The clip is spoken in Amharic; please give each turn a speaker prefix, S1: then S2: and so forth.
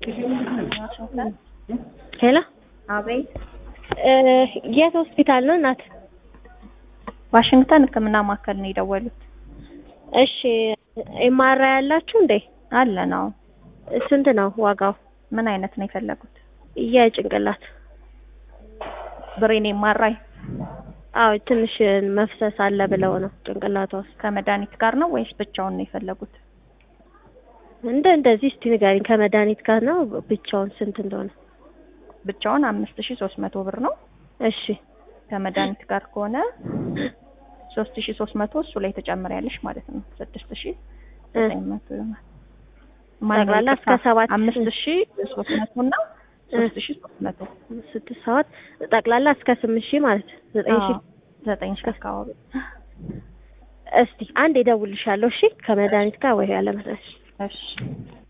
S1: ሄሎ
S2: አቤት
S1: እ የት ሆስፒታል ነው እናት?
S2: ዋሽንግተን ሕክምና ማዕከል ነው የደወሉት።
S1: እሺ ኤምአርአይ ያላችሁ እንዴ?
S2: አለ ነው።
S1: ስንት ነው ዋጋው?
S2: ምን አይነት ነው የፈለጉት?
S1: የጭንቅላት
S2: ብሬን ኤምአርአይ
S1: አዎ ትንሽ መፍሰስ አለ ብለው ነው ጭንቅላቷ ውስጥ።
S2: ከመድኃኒት ጋር ነው ወይስ ብቻውን ነው የፈለጉት?
S1: እንደ እንደዚህ እስቲ ንገሪኝ ከመድኃኒት ጋር ነው ብቻውን ስንት እንደሆነ?
S2: ብቻውን አምስት ሺ ሶስት መቶ ብር ነው።
S1: እሺ
S2: ከመድኃኒት ጋር ከሆነ ሶስት ሺ ሶስት መቶ እሱ ላይ ተጨምሪያለሽ ማለት ነው። ስድስት ሺ ዘጠኝ መቶ ይሆናል።
S1: ጠቅላላ እስከ ሰባት
S2: አምስት ሺ ሶስት መቶ እና ሶስት ሺ ሶስት መቶ
S1: ስድስት ሰባት ጠቅላላ እስከ ስምንት ሺህ ማለት ነው። ዘጠኝ ሺህ
S2: ዘጠኝ ሺ አካባቢ
S1: እስቲ አንድ እደውልልሻለሁ። እሺ ከመድኃኒት ጋር ወይ ያለ መድኃኒት
S2: እሺ